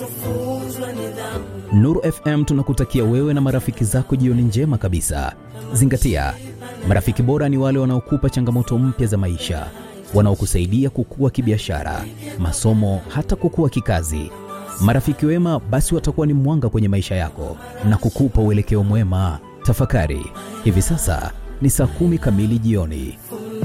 Nuru FM tunakutakia wewe na marafiki zako jioni njema kabisa. Zingatia, marafiki bora ni wale wanaokupa changamoto mpya za maisha, wanaokusaidia kukua kibiashara, masomo, hata kukua kikazi. Marafiki wema basi watakuwa ni mwanga kwenye maisha yako na kukupa uelekeo mwema. Tafakari, hivi sasa ni saa kumi kamili jioni.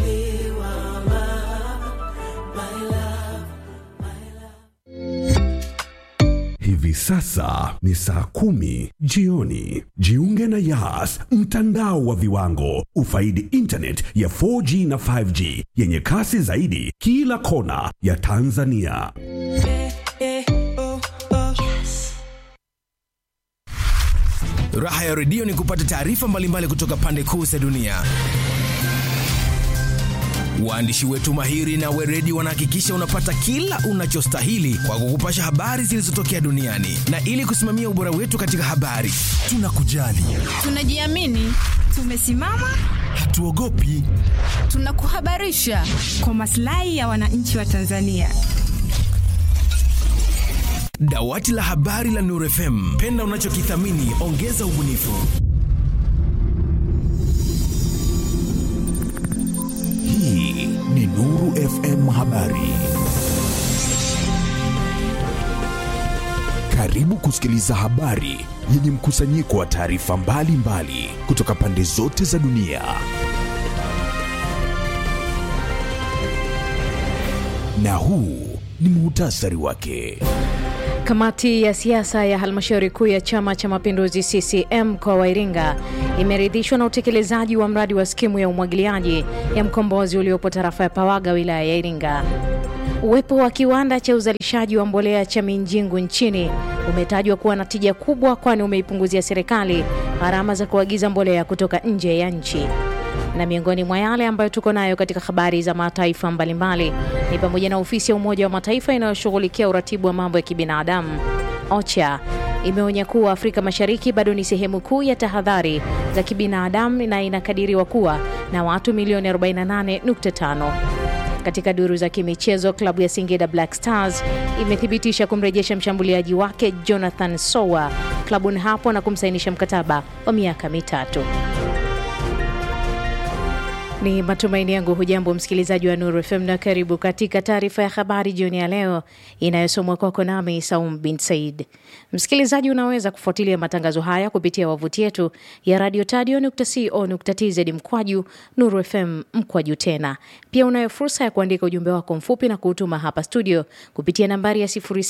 Hivi sasa ni saa kumi jioni. Jiunge na Yas, mtandao wa viwango. Ufaidi internet ya 4G na 5G yenye kasi zaidi kila kona ya Tanzania. Raha ya redio ni kupata taarifa mbalimbali kutoka pande kuu za dunia. Waandishi wetu mahiri na weredi wanahakikisha unapata kila unachostahili kwa kukupasha habari zilizotokea duniani, na ili kusimamia ubora wetu katika habari, tunakujali, Tunajiamini, tumesimama, hatuogopi. tunakuhabarisha kwa maslahi ya wananchi wa Tanzania. Dawati la habari la Nuru FM, penda unachokithamini, ongeza ubunifu. Hii ni Nuru FM Habari. Karibu kusikiliza habari yenye mkusanyiko wa taarifa mbalimbali kutoka pande zote za dunia. Na huu ni muhtasari wake. Kamati ya siasa ya halmashauri kuu ya Chama cha Mapinduzi CCM mkoa wa Iringa imeridhishwa na utekelezaji wa mradi wa skimu ya umwagiliaji ya mkombozi uliopo tarafa ya Pawaga wilaya ya Iringa. Uwepo wa kiwanda cha uzalishaji wa mbolea cha Minjingu nchini umetajwa kuwa na tija kubwa, kwani umeipunguzia serikali gharama za kuagiza mbolea kutoka nje ya nchi. Na miongoni mwa yale ambayo tuko nayo katika habari za mataifa mbalimbali ni pamoja na ofisi ya Umoja wa Mataifa inayoshughulikia uratibu wa mambo ya kibinadamu OCHA imeonya kuwa Afrika Mashariki bado ni sehemu kuu ya tahadhari za kibinadamu na inakadiriwa kuwa na watu milioni 48.5. Katika duru za kimichezo, klabu ya Singida Black Stars imethibitisha kumrejesha mshambuliaji wake Jonathan Sowa klabuni hapo na kumsainisha mkataba wa miaka mitatu. Ni matumaini yangu hujambo msikilizaji wa Nuru FM na karibu katika taarifa ya habari jioni ya leo inayosomwa kwako nami Saum bin Said. Msikilizaji, unaweza kufuatilia matangazo haya kupitia wavuti yetu ya radio tadio.co.tz mkwaju Nuru FM mkwaju tena. Pia unayo fursa ya kuandika ujumbe wako mfupi na kuutuma hapa studio kupitia nambari ya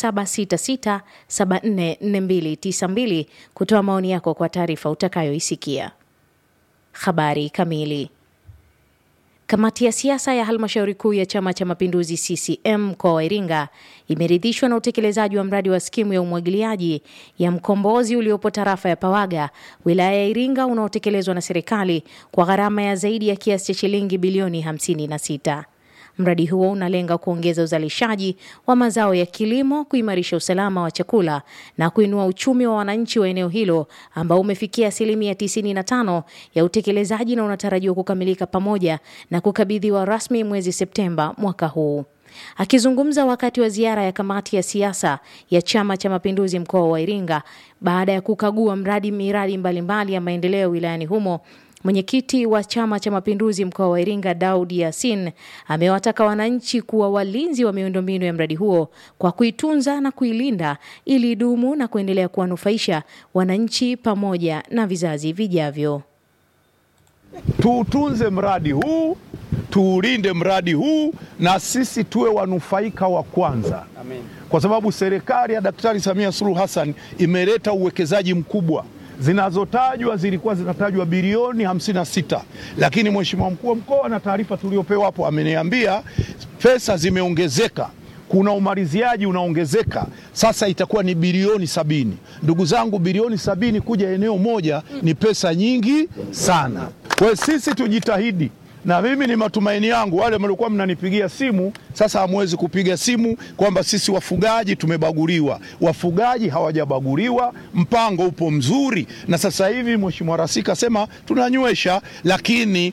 0766744292 kutoa maoni yako kwa taarifa utakayoisikia. Habari kamili. Kamati ya siasa ya halmashauri kuu ya Chama cha Mapinduzi CCM mkoa wa Iringa imeridhishwa na utekelezaji wa mradi wa skimu ya umwagiliaji ya mkombozi uliopo tarafa ya Pawaga wilaya ya Iringa unaotekelezwa na serikali kwa gharama ya zaidi ya kiasi cha shilingi bilioni 56. Mradi huo unalenga kuongeza uzalishaji wa mazao ya kilimo, kuimarisha usalama wa chakula na kuinua uchumi wa wananchi wa eneo hilo ambao umefikia asilimia 95 ya utekelezaji na unatarajiwa kukamilika pamoja na kukabidhiwa rasmi mwezi Septemba mwaka huu. Akizungumza wakati wa ziara ya kamati ya siasa ya Chama cha Mapinduzi mkoa wa Iringa baada ya kukagua mradi miradi mbalimbali ya maendeleo wilayani humo, Mwenyekiti wa Chama cha Mapinduzi mkoa wa Iringa Daud Yasin amewataka wananchi kuwa walinzi wa miundombinu ya mradi huo kwa kuitunza na kuilinda ili idumu na kuendelea kuwanufaisha wananchi pamoja na vizazi vijavyo. Tuutunze mradi huu, tuulinde mradi huu, na sisi tuwe wanufaika wa kwanza Amen. Kwa sababu serikali ya Daktari Samia Suluhu Hassan imeleta uwekezaji mkubwa zinazotajwa zilikuwa zinatajwa bilioni 56, lakini mheshimiwa mkuu wa mkoa na taarifa tuliopewa hapo ameniambia pesa zimeongezeka, kuna umaliziaji unaongezeka, sasa itakuwa ni bilioni sabini. Ndugu zangu, bilioni sabini kuja eneo moja ni pesa nyingi sana. Kwa hiyo sisi tujitahidi na mimi ni matumaini yangu wale mliokuwa mnanipigia simu sasa hamwezi kupiga simu kwamba sisi wafugaji tumebaguliwa. Wafugaji hawajabaguliwa, mpango upo mzuri, na sasa hivi Mheshimiwa Rais kasema tunanywesha, lakini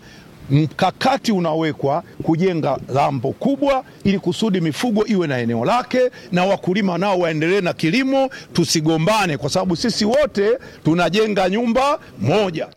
mkakati unawekwa kujenga lambo kubwa ili kusudi mifugo iwe na eneo lake na wakulima nao waendelee na kilimo, tusigombane kwa sababu sisi wote tunajenga nyumba moja.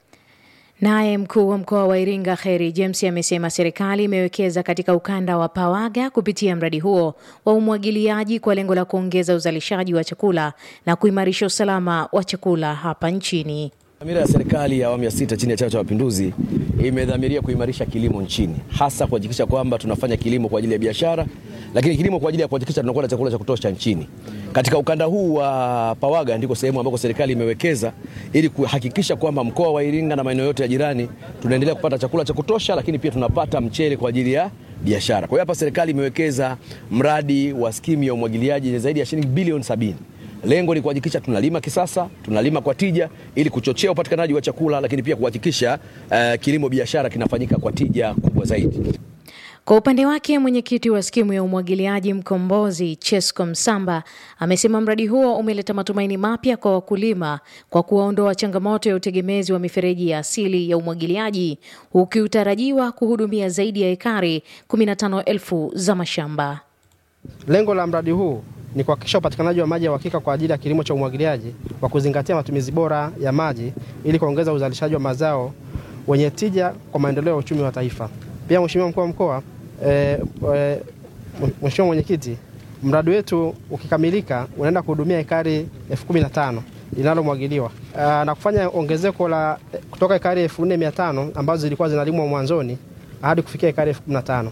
Naye mkuu wa mkoa wa Iringa Kheri James amesema serikali imewekeza katika ukanda wa Pawaga kupitia mradi huo wa umwagiliaji kwa lengo la kuongeza uzalishaji wa chakula na kuimarisha usalama wa chakula hapa nchini. Dhamira ya serikali ya awamu ya sita chini ya Chama cha Mapinduzi imedhamiria kuimarisha kilimo nchini, hasa kuhakikisha kwamba tunafanya kilimo kwa ajili ya biashara, lakini kilimo kwa ajili ya kuhakikisha tunakuwa na chakula cha kutosha nchini. Katika ukanda huu wa Pawaga ndiko sehemu ambako serikali imewekeza ili kuhakikisha kwamba mkoa wa Iringa na maeneo yote ya jirani tunaendelea kupata chakula cha kutosha, lakini pia tunapata mchele kwa ajili ya biashara. Kwa hiyo hapa serikali imewekeza mradi wa skimu ya umwagiliaji yenye zaidi ya shilingi bilioni sabini. Lengo ni kuhakikisha tunalima kisasa, tunalima kwa tija ili kuchochea upatikanaji wa chakula, lakini pia kuhakikisha uh, kilimo biashara kinafanyika kwa tija kubwa zaidi. Kwa upande wake mwenyekiti wa skimu ya umwagiliaji Mkombozi Chesco Msamba amesema mradi huo umeleta matumaini mapya kwa wakulima kwa kuwaondoa changamoto ya utegemezi wa mifereji ya asili ya umwagiliaji ukiutarajiwa kuhudumia zaidi ya ekari 15,000 za mashamba. Lengo la mradi huu ni kuhakikisha upatikanaji wa maji ya uhakika kwa ajili ya kilimo cha umwagiliaji kwa kuzingatia matumizi bora ya maji ili kuongeza uzalishaji wa mazao wenye tija kwa maendeleo ya uchumi wa taifa. Pia Mheshimiwa mkuu wa mkoa e, e, Mheshimiwa mwenyekiti, mradi wetu ukikamilika unaenda kuhudumia ekari elfu kumi na tano linalomwagiliwa na kufanya ongezeko la kutoka ekari elfu nne mia tano ambazo zilikuwa zinalimwa mwanzoni hadi kufikia ekari elfu kumi na tano.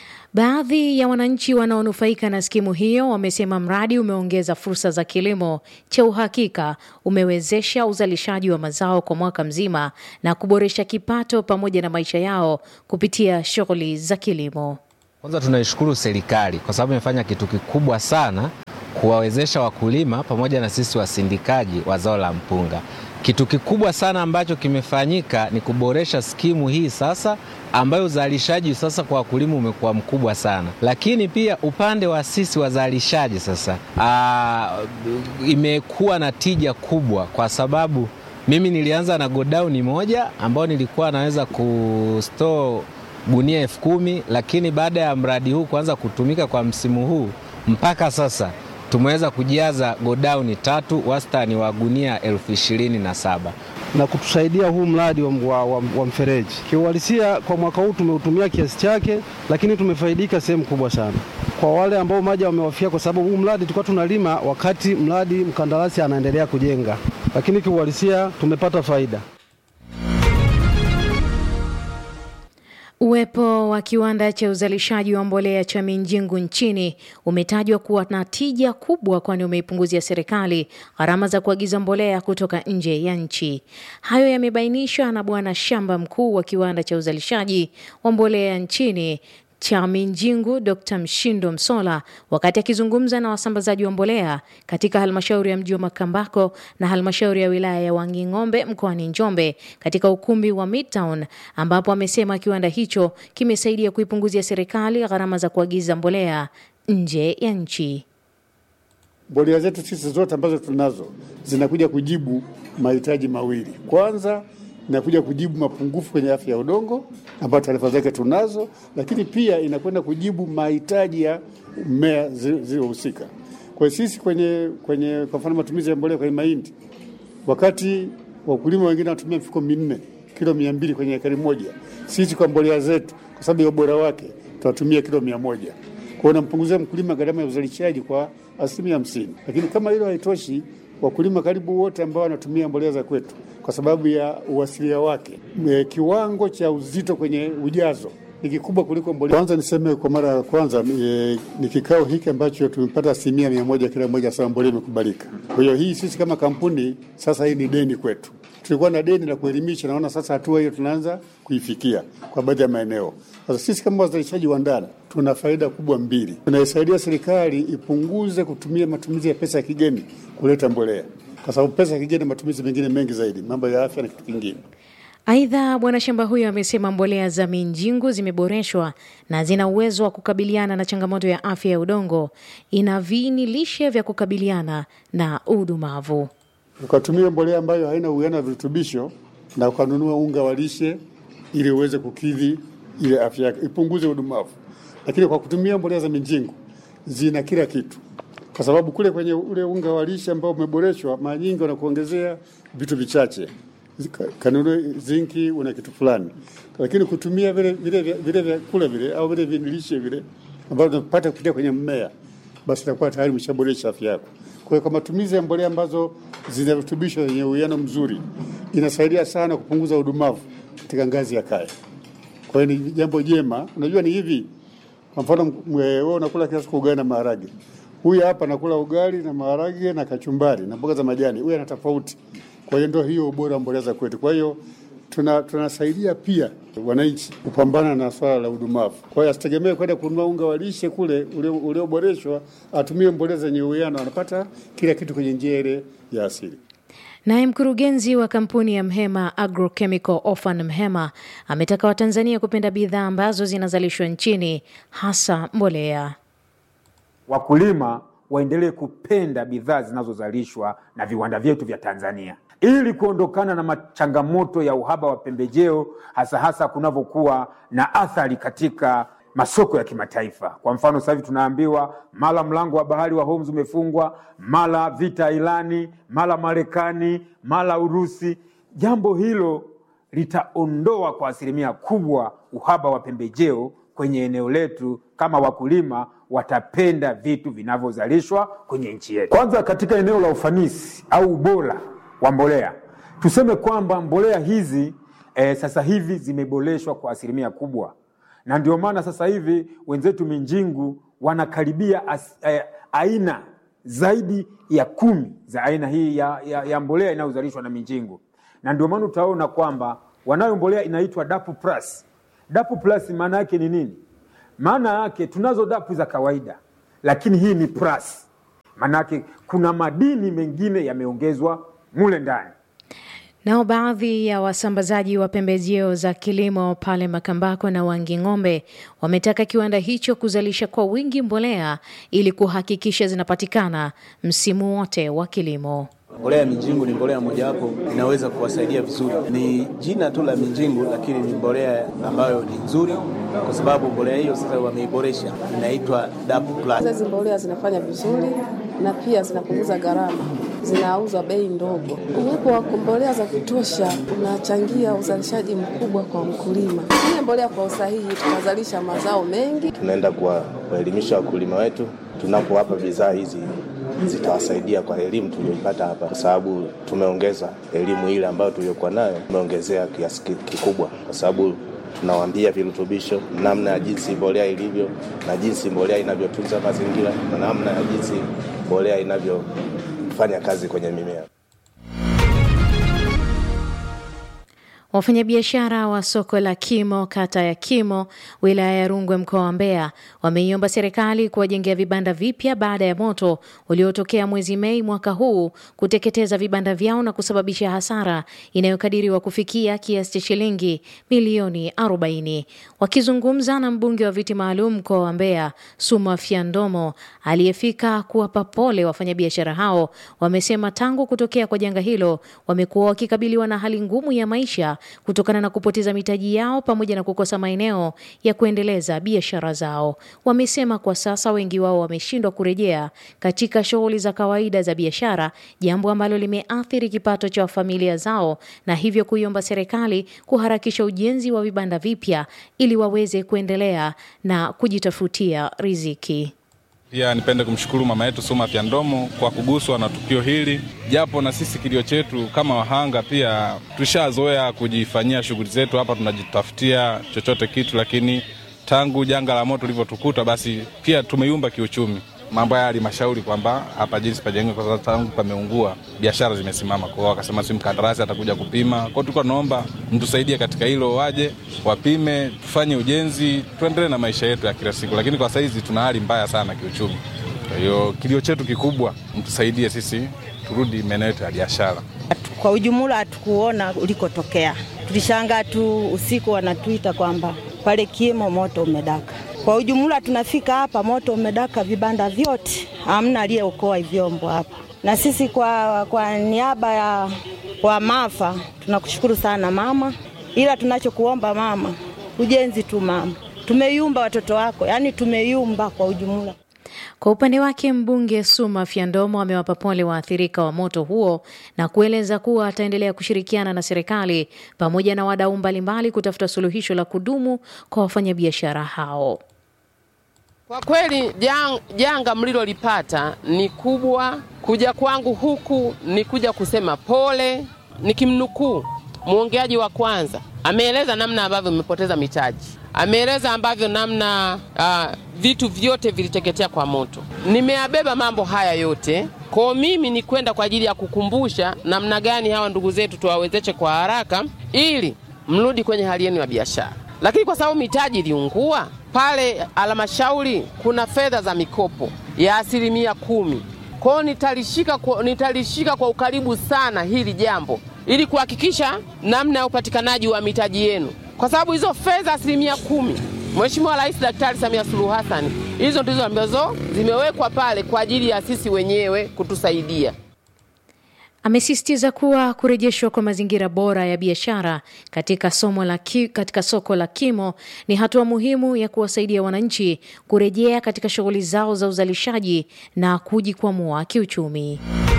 Baadhi ya wananchi wanaonufaika na skimu hiyo wamesema mradi umeongeza fursa za kilimo cha uhakika, umewezesha uzalishaji wa mazao kwa mwaka mzima na kuboresha kipato pamoja na maisha yao kupitia shughuli za kilimo. Kwanza tunaishukuru serikali kwa sababu imefanya kitu kikubwa sana kuwawezesha wakulima pamoja na sisi wasindikaji wa zao la mpunga. Kitu kikubwa sana ambacho kimefanyika ni kuboresha skimu hii sasa, ambayo uzalishaji sasa kwa wakulima umekuwa mkubwa sana, lakini pia upande wa sisi wazalishaji sasa aa, imekuwa na tija kubwa, kwa sababu mimi nilianza na godauni moja ambayo nilikuwa naweza kustore gunia elfu kumi lakini baada ya mradi huu kuanza kutumika kwa msimu huu mpaka sasa tumeweza kujaza godauni tatu wastani wa gunia elfu ishirini na saba na kutusaidia huu mradi wa, wa, wa, wa mfereji. Kiuhalisia kwa mwaka huu tumeutumia kiasi chake, lakini tumefaidika sehemu kubwa sana kwa wale ambao maji wamewafia, kwa sababu huu mradi tulikuwa tunalima wakati mradi mkandarasi anaendelea kujenga, lakini kiuhalisia tumepata faida. Uwepo wa kiwanda cha uzalishaji wa mbolea cha Minjingu nchini umetajwa kuwa na tija kubwa, kwani umeipunguzia serikali gharama za kuagiza mbolea kutoka nje ya nchi. Hayo yamebainishwa na bwana shamba mkuu wa kiwanda cha uzalishaji wa mbolea nchini cha Minjingu Dr. Mshindo Msola wakati akizungumza na wasambazaji wa mbolea katika halmashauri ya mji wa Makambako na halmashauri ya wilaya ya Wanging'ombe mkoani Njombe katika ukumbi wa Midtown, ambapo amesema kiwanda hicho kimesaidia kuipunguzia serikali gharama za kuagiza mbolea nje ya nchi. Mbolea zetu sisi zote ambazo tunazo zinakuja kujibu mahitaji mawili. Kwanza inakuja kujibu mapungufu kwenye afya ya udongo ambayo taarifa zake tunazo, lakini pia inakwenda kujibu mahitaji ya mmea zilizohusika. Kwa sisi kwenye, kwenye kwa mfano matumizi ya mbolea kwenye mahindi, wakati wakulima wengine wanatumia mifuko minne kilo mia mbili kwenye ekari moja, sisi kwa mbolea zetu kwa sababu ya ubora wake tunatumia kilo mia moja kwa unampunguzia mkulima gharama ya uzalishaji kwa asilimia hamsini. Lakini kama hilo haitoshi, wakulima karibu wote ambao wanatumia mbolea za kwetu kwa sababu ya uasilia wake, e, kiwango cha uzito kwenye ujazo ni kikubwa kuliko mbolea. Kwanza niseme kwa mara ya kwanza e, ni kikao hiki ambacho tumepata asilimia mia moja kila mmoja sawa mbolea imekubalika. Kwa hiyo hii sisi kama kampuni sasa hii ni deni kwetu. Tulikuwa na deni la kuelimisha, naona sasa hatua hiyo tunaanza kuifikia kwa baadhi ya maeneo. Sasa sisi kama wazalishaji wa ndani tuna faida kubwa mbili. Tunaisaidia serikali ipunguze kutumia matumizi ya pesa ya kigeni kuleta mbolea, kwa sababu pesa ya kigeni matumizi mengine mengi zaidi, mambo ya afya na kitu kingine. Aidha, bwana shamba huyo amesema mbolea za Minjingu zimeboreshwa na zina uwezo wa kukabiliana na changamoto ya afya ya udongo, ina viini lishe vya kukabiliana na udumavu. Ukatumia mbolea ambayo haina uwiano wa virutubisho na ukanunua unga wa lishe ili uweze kukidhi ile afya yake, ipunguze udumavu. Lakini kwa kutumia mbolea za mijingu zina kila kitu, kwa sababu kule kwenye ule unga wa lishe ambao umeboreshwa, mara nyingi wanakuongezea vitu vichache kanuni zinki una kitu fulani, lakini kutumia vile vile vile vyakula vile au vile vilishe vile ambavyo tunapata kupitia kwenye mmea, basi itakuwa tayari umeshaboresha afya yako. Kwa hiyo kwa matumizi ya mbolea ambazo zina virutubisho zenye uwiano mzuri, inasaidia sana kupunguza udumavu katika ngazi ya kaya. Kwa hiyo ni jambo jema. Unajua ni hivi, kwa mfano wewe unakula kila siku ugali na maharage, huyu hapa anakula ugali na maharage na kachumbari na mboga za majani, huyu ana tofauti. Kwa hiyo ndio hiyo ubora wa mbolea za kwetu. Kwa hiyo tuna tunasaidia pia wananchi kupambana na swala la udumavu. Kwa hiyo asitegemee kwenda kununua unga wa lishe kule ulioboreshwa, atumie mbolea zenye uwiano, anapata kila kitu kwenye njia ile ya asili. Naye mkurugenzi wa kampuni ya Mhema Agrochemical Ofan Mhema ametaka Watanzania kupenda bidhaa ambazo zinazalishwa nchini hasa mbolea. Wakulima waendelee kupenda bidhaa zinazozalishwa na viwanda vyetu vya Tanzania ili kuondokana na changamoto ya uhaba wa pembejeo hasa hasa kunavyokuwa na athari katika masoko ya kimataifa. Kwa mfano, sasa hivi tunaambiwa mara mlango wa bahari wa Hormuz umefungwa, mara vita Irani, mara Marekani, mara Urusi. Jambo hilo litaondoa kwa asilimia kubwa uhaba wa pembejeo kwenye eneo letu kama wakulima watapenda vitu vinavyozalishwa kwenye nchi yetu. Kwanza, katika eneo la ufanisi au ubora wa mbolea, tuseme kwamba mbolea hizi eh, sasa hivi zimeboreshwa kwa asilimia kubwa, na ndio maana sasa hivi wenzetu Minjingu wanakaribia as, eh, aina zaidi ya kumi za aina hii ya, ya, ya mbolea inayozalishwa na Minjingu, na ndio maana utaona kwamba wanayo mbolea inaitwa Dapu Plus. Dapu Plus maana yake ni nini? Maana yake tunazo dapu za kawaida, lakini hii ni plus. Maana yake kuna madini mengine yameongezwa mule ndani. Nao baadhi ya wasambazaji wa pembejeo za kilimo pale Makambako na Wanging'ombe wametaka kiwanda hicho kuzalisha kwa wingi mbolea ili kuhakikisha zinapatikana msimu wote wa kilimo. Mbolea ya Minjingu ni mbolea mojawapo inaweza kuwasaidia vizuri. Ni jina tu la Minjingu, lakini ni mbolea ambayo ni nzuri, kwa sababu mbolea hiyo sasa wameiboresha, inaitwa DAP Plus. Hizi mbolea zinafanya vizuri na pia zinapunguza gharama, zinauzwa bei ndogo. Uwepo wa mbolea za kutosha unachangia uzalishaji mkubwa kwa mkulima. Tumia mbolea kwa usahihi, tunazalisha mazao mengi. Tunaenda kuwaelimisha wakulima wetu tunapowapa bidhaa hizi zitawasaidia kwa elimu tuliyoipata hapa, kwa sababu tumeongeza elimu ile ambayo tuliyokuwa nayo, tumeongezea kiasi kikubwa, kwa sababu tunawaambia virutubisho, namna ya jinsi mbolea ilivyo na jinsi mbolea inavyotunza mazingira na namna ya jinsi mbolea inavyofanya kazi kwenye mimea. Wafanyabiashara wa soko la Kimo kata ya Kimo wilaya ya Rungwe mkoa wa Mbeya wameiomba serikali kuwajengea vibanda vipya baada ya moto uliotokea mwezi Mei mwaka huu kuteketeza vibanda vyao na kusababisha hasara inayokadiriwa kufikia kiasi cha shilingi milioni 40. Wakizungumza na mbunge wa viti maalum mkoa wa Mbeya Suma Fyandomo aliyefika kuwapa pole wafanyabiashara hao, wamesema tangu kutokea kwa janga hilo wamekuwa wakikabiliwa na hali ngumu ya maisha kutokana na kupoteza mitaji yao pamoja na kukosa maeneo ya kuendeleza biashara zao. Wamesema kwa sasa wengi wao wameshindwa kurejea katika shughuli za kawaida za biashara, jambo ambalo limeathiri kipato cha familia zao, na hivyo kuiomba serikali kuharakisha ujenzi wa vibanda vipya ili waweze kuendelea na kujitafutia riziki. Pia nipende kumshukuru mama yetu Suma Fyandomo kwa kuguswa na tukio hili, japo na sisi kilio chetu kama wahanga pia tushazoea kujifanyia shughuli zetu hapa, tunajitafutia chochote kitu, lakini tangu janga la moto lilivyotukuta, basi pia tumeyumba kiuchumi. Mambo haya alimashauri kwamba hapa jinsi pajengwe, kwa sababu tangu pameungua biashara zimesimama. Kwa hiyo wakasema si mkandarasi atakuja kupima. Kwa hiyo tulikuwa tunaomba mtusaidie katika hilo, waje wapime, tufanye ujenzi, tuendelee na maisha yetu ya kila siku, lakini kwa saizi tuna hali mbaya sana kiuchumi. Kwa hiyo kilio chetu kikubwa, mtusaidie sisi turudi maeneo yetu ya biashara. Kwa ujumla hatukuona ulikotokea, tulishangaa tu usiku wanatuita kwamba pale Kimo moto umedaka. Kwa ujumla tunafika hapa, moto umedaka vibanda vyote, hamna aliyeokoa vyombo hapa. Na sisi kwa, kwa niaba ya kwa maafa tunakushukuru sana mama, ila tunachokuomba mama, ujenzi tu mama, tumeyumba watoto wako, yaani tumeyumba kwa ujumla. Kwa upande wake mbunge Suma Fyandomo amewapa pole waathirika wa moto huo na kueleza kuwa ataendelea kushirikiana na serikali pamoja na wadau mbalimbali kutafuta suluhisho la kudumu kwa wafanyabiashara hao. Kwa kweli jang, janga mlilolipata ni kubwa. Kuja kwangu huku ni kuja kusema pole. Nikimnukuu mwongeaji wa kwanza, ameeleza namna ambavyo mmepoteza mitaji, ameeleza ambavyo namna uh, vitu vyote viliteketea kwa moto. Nimeyabeba mambo haya yote kwa mimi ni kwenda kwa ajili ya kukumbusha namna gani hawa ndugu zetu tuwawezeshe kwa haraka, ili mrudi kwenye hali yenu ya biashara. Lakini kwa sababu mitaji iliungua pale halmashauri, kuna fedha za mikopo ya asilimia kumi. Kwao nitalishika kwa, nitalishika kwa ukaribu sana hili jambo ili kuhakikisha namna ya upatikanaji wa mitaji yenu, kwa sababu hizo fedha asilimia kumi Mheshimiwa Rais Daktari Samia Suluhu Hassan, hizo ndizo ambazo zimewekwa pale kwa ajili ya sisi wenyewe kutusaidia. Amesisitiza kuwa kurejeshwa kwa mazingira bora ya biashara katika, somo la ki, katika soko la Kimo ni hatua muhimu ya kuwasaidia wananchi kurejea katika shughuli zao za uzalishaji na kujikwamua kiuchumi.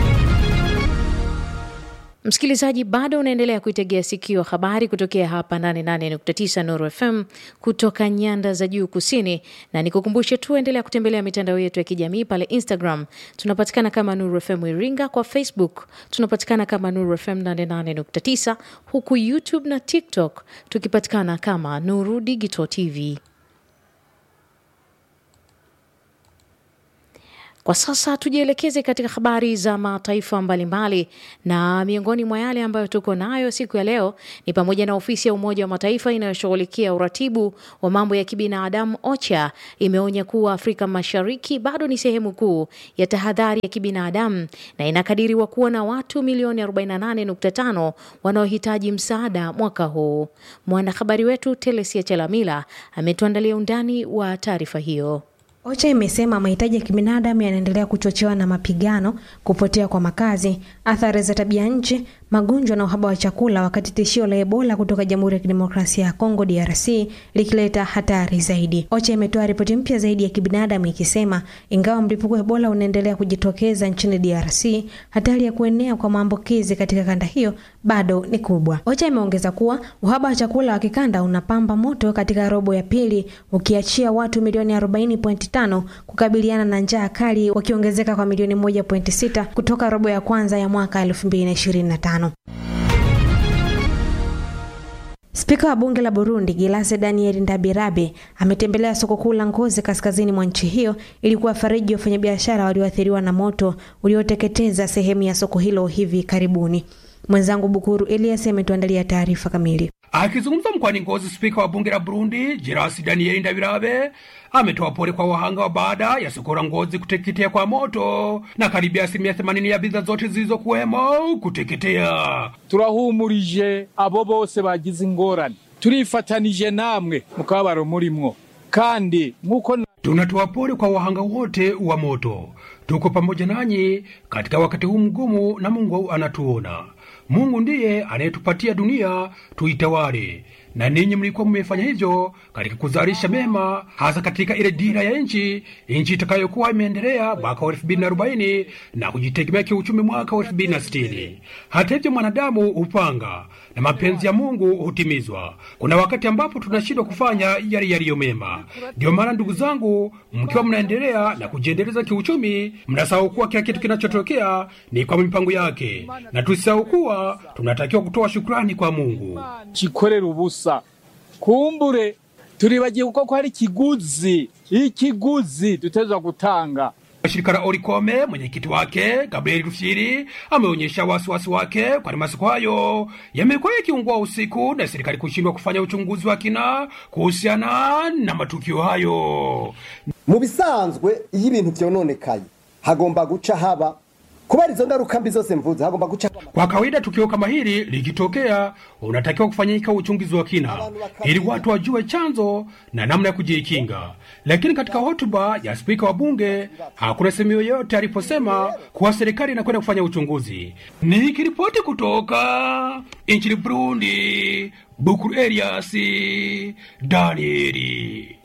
Msikilizaji, bado unaendelea kuitegea sikio habari kutokea hapa 88.9 Nuru FM kutoka nyanda za juu kusini, na nikukumbushe tu, endelea kutembelea mitandao yetu ya kijamii pale Instagram tunapatikana kama Nuru FM Iringa, kwa Facebook tunapatikana kama Nuru FM 88.9, huku YouTube na TikTok tukipatikana kama Nuru Digital TV. Kwa sasa tujielekeze katika habari za mataifa mbalimbali, na miongoni mwa yale ambayo tuko nayo siku ya leo ni pamoja na ofisi ya Umoja wa Mataifa inayoshughulikia uratibu wa mambo ya kibinadamu OCHA imeonya kuwa Afrika Mashariki bado ni sehemu kuu ya tahadhari ya kibinadamu na inakadiriwa kuwa na watu milioni 48.5 wanaohitaji msaada mwaka huu. Mwanahabari wetu Telesia Chalamila ametuandalia undani wa taarifa hiyo. OCHA imesema mahitaji ya kibinadamu yanaendelea kuchochewa na mapigano, kupotea kwa makazi, athari za tabia nchi, magonjwa na uhaba wa chakula, wakati tishio la Ebola kutoka Jamhuri ya Kidemokrasia ya Kongo DRC likileta hatari zaidi. OCHA imetoa ripoti mpya zaidi ya kibinadamu ikisema ingawa mlipuko wa Ebola unaendelea kujitokeza nchini DRC, hatari ya kuenea kwa maambukizi katika kanda hiyo bado ni kubwa. OCHA imeongeza kuwa uhaba wa chakula wa kikanda unapamba moto katika robo ya pili, ukiachia watu milioni 40.5 kukabiliana na njaa kali, wakiongezeka kwa milioni 1.6 kutoka robo ya kwanza ya mwaka 2025. Spika wa bunge la Burundi Gilase Daniel Ndabirabe ametembelea soko kuu la Ngozi kaskazini mwa nchi hiyo ili kuwafariji wafanyabiashara walioathiriwa na moto ulioteketeza sehemu ya soko hilo hivi karibuni. Mwenzangu Bukuru Elias ametuandalia taarifa kamili. Akizungumza mkoani Ngozi, spika wa bunge la Burundi Jerasi Daniel Ndabirabe ametoa pole kwa wahanga wa baada ya soko la Ngozi kuteketea kwa moto na karibia asilimia themanini ya bidhaa zote zilizokuwemo kuteketea. turahumurije abo bose bagize ingorane turifatanije namwe mu kababaro murimwo kandi nk'uko Tunatoa pole kwa wahanga wote wa moto. Tuko pamoja nanyi katika wakati huu mgumu, na Mungu anatuona. Mungu ndiye anayetupatia dunia tuitawale, na ninyi mlikuwa mmefanya hivyo katika kuzalisha mema, hasa katika ile dira ya nchi, nchi itakayokuwa imeendelea mwaka wa elfu mbili na arobaini na kujitegemea kiuchumi mwaka wa elfu mbili na sitini. Hata hivyo, mwanadamu hupanga na mapenzi ya Mungu hutimizwa. Kuna wakati ambapo tunashindwa kufanya yale yaliyo mema. Ndio maana ndugu zangu, mkiwa mnaendelea na kujiendeleza kiuchumi, mnasahau kuwa kila kitu kinachotokea ni kwa mipango yake, na tusisahau kuwa tunatakiwa kutoa shukrani kwa Mungu. kikorera ubusa kumbure turibagiye kuko ko hari ikiguzi ikiguzi dutezwa gutanga Shirika la Orikome, mwenyekiti wake Gabriel Rufyiri ameonyesha wasiwasi wake kwani masoko hayo yamekuwa yakiungua usiku na serikali kushindwa kufanya uchunguzi wa kina kuhusiana na matukio hayo. mu bisanzwe iyo ibintu vyononekaye hagomba guca haba kubera izo ngaruka mbi zose mvuze hagomba guca Kwa kawaida tukio kama hili likitokea, unatakiwa kufanyika uchunguzi wa kina ili watu wajue chanzo na namna ya kujikinga. Lakini katika hotuba ya spika wa bunge hakuna sehemu yoyote aliposema kuwa serikali inakwenda kufanya uchunguzi. Nikiripoti kutoka nchini Burundi, Bukuru Elias Danieli.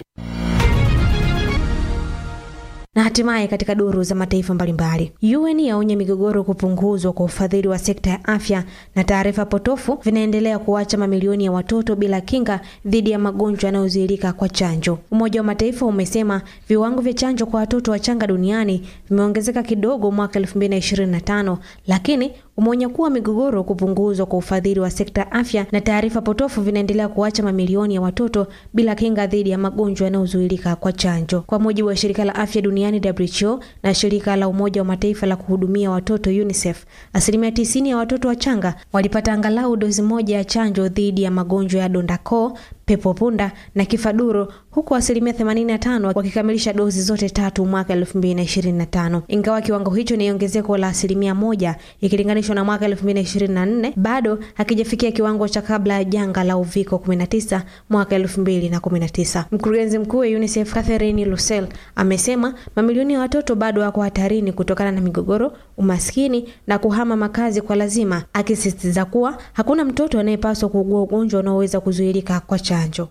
Na hatimaye katika duru za mataifa mbalimbali, UN yaonya migogoro kupunguzwa kwa ufadhili wa sekta ya afya, na taarifa potofu vinaendelea kuacha mamilioni ya watoto bila kinga dhidi ya magonjwa yanayozuilika kwa chanjo. Umoja wa Mataifa umesema viwango vya chanjo kwa watoto wachanga duniani vimeongezeka kidogo mwaka 2025 lakini umeonya kuwa migogoro kupunguzwa kwa ufadhili wa sekta ya afya na taarifa potofu vinaendelea kuacha mamilioni ya watoto bila kinga dhidi ya magonjwa yanayozuilika kwa chanjo. Kwa mujibu wa shirika la afya duniani WHO na shirika la Umoja wa Mataifa la kuhudumia watoto UNICEF, asilimia tisini ya watoto wachanga walipata angalau dozi moja ya chanjo dhidi ya magonjwa ya donda koo pepo punda na kifaduro huku asilimia 85 wakikamilisha dozi zote tatu mwaka 2025. Ingawa kiwango hicho ni ongezeko la asilimia moja ikilinganishwa na mwaka 2024, bado hakijafikia kiwango cha kabla ya janga la uviko 19 mwaka 2019. Mkurugenzi mkuu wa UNICEF Catherine Lucel amesema mamilioni ya watoto bado wako hatarini kutokana na migogoro, umaskini na kuhama makazi kwa lazima, akisisitiza kuwa hakuna mtoto anayepaswa kuugua ugonjwa unaoweza kuzuilika kwa chanjo.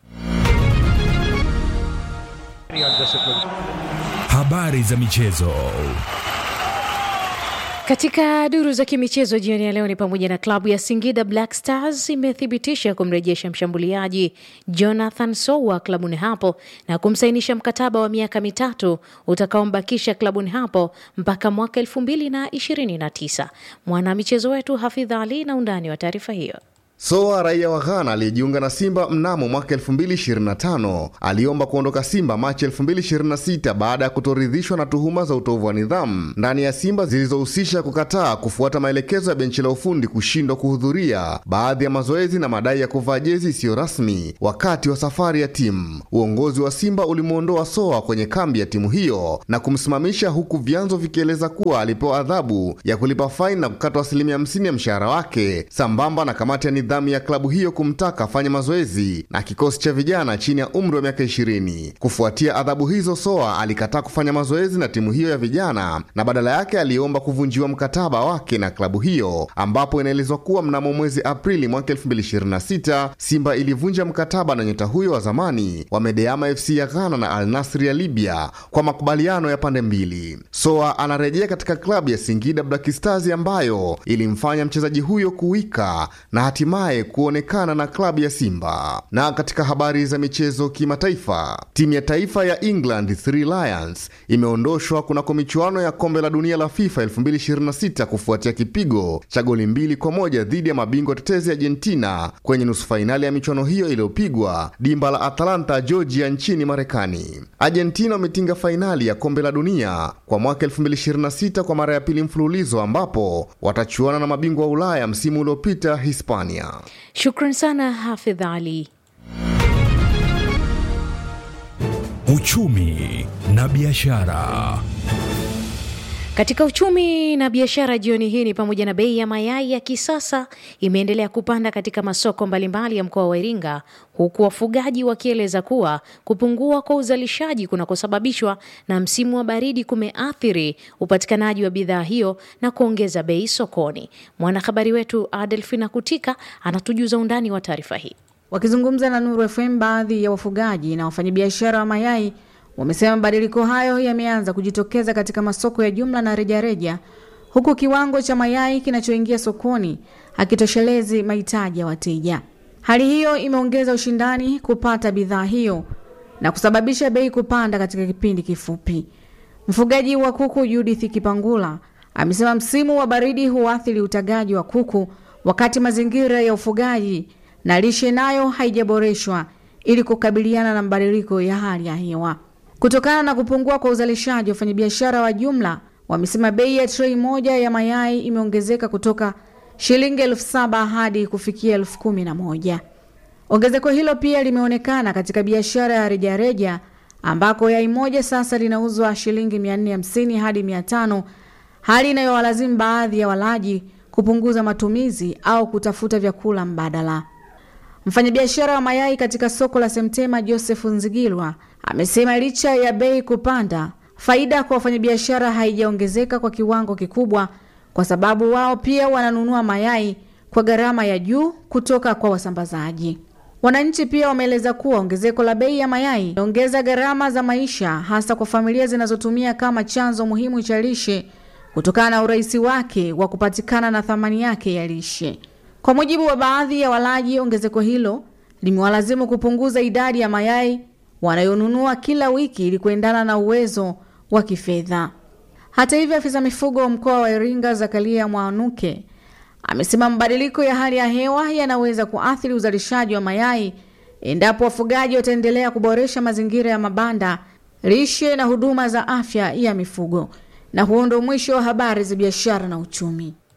Habari za michezo. Katika duru za kimichezo jioni ya leo ni pamoja na klabu ya Singida Black Stars imethibitisha kumrejesha mshambuliaji Jonathan Sowa klabuni hapo na kumsainisha mkataba wa miaka mitatu utakaombakisha klabuni hapo mpaka mwaka elfu mbili na ishirini na tisa. Mwanamichezo wetu Hafidh Ali na undani wa taarifa hiyo. Soa raia wa Ghana aliyejiunga na Simba mnamo mwaka 2025 aliomba kuondoka Simba Machi 2026 baada ya kutoridhishwa na tuhuma za utovu wa nidhamu ndani ya Simba zilizohusisha kukataa kufuata maelekezo ya benchi la ufundi, kushindwa kuhudhuria baadhi ya mazoezi na madai ya kuvaa jezi isiyo rasmi wakati wa safari ya timu. Uongozi wa Simba ulimwondoa Soa kwenye kambi ya timu hiyo na kumsimamisha, huku vyanzo vikieleza kuwa alipewa adhabu ya kulipa faini na kukatwa asilimia 50 ya mshahara wake sambamba na kamati ya nidhamu ya klabu hiyo kumtaka afanye mazoezi na kikosi cha vijana chini ya umri wa miaka 20. Kufuatia adhabu hizo, Soa alikataa kufanya mazoezi na timu hiyo ya vijana na badala yake aliomba kuvunjiwa mkataba wake na klabu hiyo, ambapo inaelezwa kuwa mnamo mwezi Aprili mwaka 2026 Simba ilivunja mkataba na nyota huyo wa zamani wa Medeama FC ya Ghana na Al Nassr ya Libya kwa makubaliano ya pande mbili. Soa anarejea katika klabu ya Singida Black Stars ambayo ilimfanya mchezaji huyo kuwika na hatimaye kuonekana na klabu ya Simba. Na katika habari za michezo kimataifa, timu ya taifa ya England Three Lions imeondoshwa kunako michuano ya kombe la dunia la FIFA 2026 kufuatia kipigo cha goli mbili kwa moja dhidi ya mabingwa tetezi Argentina kwenye nusu fainali ya michuano hiyo iliyopigwa dimba la Atlanta, Georgia nchini Marekani. Argentina wametinga fainali ya kombe la dunia kwa mwaka 2026 kwa mara ya pili mfululizo, ambapo watachuana na mabingwa wa Ulaya msimu uliopita Hispania. Shukran sana Hafidh Ali. Uchumi na biashara. Katika uchumi na biashara jioni hii ni pamoja na bei ya mayai ya kisasa imeendelea kupanda katika masoko mbalimbali ya mkoa wa Iringa, huku wafugaji wakieleza kuwa kupungua kwa uzalishaji kunakosababishwa na msimu wa baridi kumeathiri upatikanaji wa bidhaa hiyo na kuongeza bei sokoni. Mwanahabari wetu Adelfina Kutika anatujuza undani wa taarifa hii. Wakizungumza na Nuru FM, baadhi ya wafugaji na wafanyabiashara wa mayai wamesema mabadiliko hayo yameanza kujitokeza katika masoko ya jumla na rejareja, huku kiwango cha mayai kinachoingia sokoni hakitoshelezi mahitaji ya wateja. Hali hiyo imeongeza ushindani kupata bidhaa hiyo na kusababisha bei kupanda katika kipindi kifupi. Mfugaji wa kuku Judith Kipangula amesema msimu wa baridi huathiri utagaji wa kuku, wakati mazingira ya ufugaji na lishe nayo haijaboreshwa ili kukabiliana na mabadiliko ya hali ya hewa. Kutokana na kupungua kwa uzalishaji, wafanyabiashara wa jumla wamesema bei ya trei moja ya mayai imeongezeka kutoka shilingi elfu saba hadi kufikia elfu kumi na moja. Ongezeko hilo pia limeonekana katika biashara ya rejareja ambako yai moja sasa linauzwa shilingi 450 hadi 500, hali inayowalazimu baadhi ya walaji kupunguza matumizi au kutafuta vyakula mbadala. Mfanyabiashara wa mayai katika soko la Semtema Joseph Nzigilwa amesema licha ya bei kupanda, faida kwa wafanyabiashara haijaongezeka kwa kiwango kikubwa, kwa sababu wao pia wananunua mayai kwa gharama ya juu kutoka kwa wasambazaji. Wananchi pia wameeleza kuwa ongezeko la bei ya mayai inaongeza gharama za maisha, hasa kwa familia zinazotumia kama chanzo muhimu cha lishe kutokana na urahisi wake wa kupatikana na thamani yake ya lishe. Kwa mujibu wa baadhi ya walaji, ongezeko hilo limewalazimu kupunguza idadi ya mayai wanayonunua kila wiki ili kuendana na uwezo wa kifedha. Hata hivyo, afisa mifugo wa mkoa wa Iringa Zakaria Mwanuke amesema mabadiliko ya hali ya hewa yanaweza kuathiri uzalishaji wa mayai endapo wafugaji wataendelea kuboresha mazingira ya mabanda, lishe na huduma za afya ya mifugo. Na huo ndio mwisho wa habari za biashara na uchumi.